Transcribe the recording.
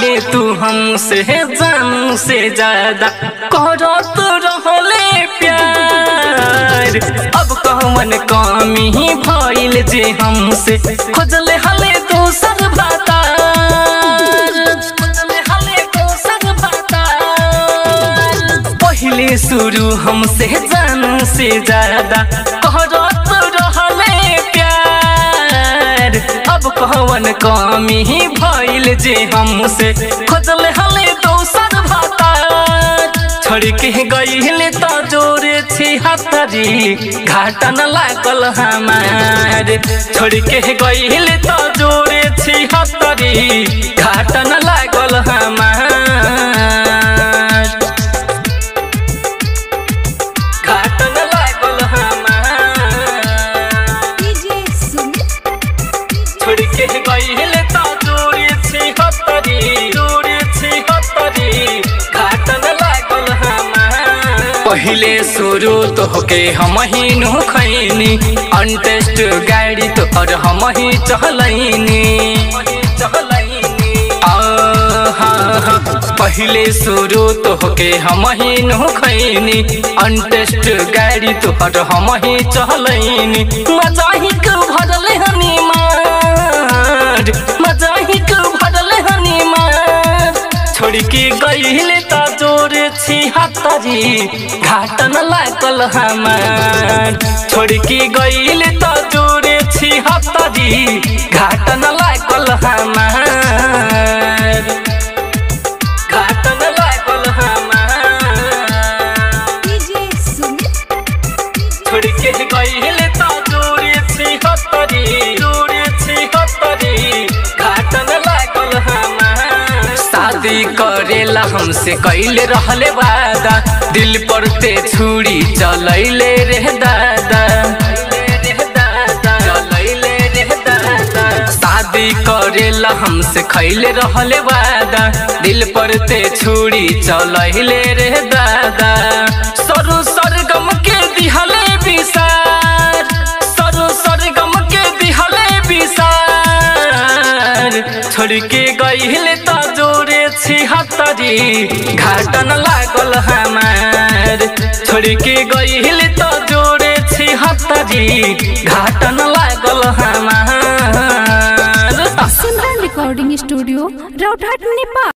रहले तू हमसे जानू से ज्यादा करत रहले प्यार अब कौन कमी भइल जे हमसे खोजले हले दोसर बातार खोजले हले दोसर बातार पहिले शुरू हमसे जानू से ज्यादा करत रहले प्यार अब कौन कमी भइल जे हमसे खोजले हले दोसर भातार छोड़ के गइल त जोरे छी हतरी घाटा न लागल हमार छोड़ के गइल त जोरे छी हतरी घाटा न लागल हमार घाटा न लागल हमार डीजे सुमित छोड़ के गइल त जोरे छी हतरी जोरे छी हतरी घाटन लागल हमार पहिले शुरू तो होके हम ही नु खैनी अनटेस्ट गाड़ी तो और हम ही चहलैनी पहिले शुरू तो होके हम ही नु खैनी अनटेस्ट गाड़ी तो और हम ही चहलैनी मजा ही के भरले हनी मार मजा ही के भरले हनी मार छोड़ के गइले त जोरे छी हतरी घाटन लागल हमार छोड़ के गइले त जोरे छी हतरी घाटन लागल हमार घाटन लागल हमार डीजे सुमित छोड़ के गइले त जोरे छी हतरी जोरे छी हतरी घाटन लागल हमार शादी करेला हमसे कैले रहले वादा दिल पर ते छुरी चलैले रे दादा चलैले रे दादा शादी करेला हमसे खैले रहले वादा दिल पर ते छुरी चलैले रे दादा सरू सरगम के दिहले विसार सरू सरगम के दिहले विसार छोड़ के गइले त जोरे छी हतरी घाटन लागल हमार छोड़ के गइले त जोरे छी हतरी घाटन लागल हमार सिमरन रिकॉर्डिंग स्टूडियो रौघाट नेपाल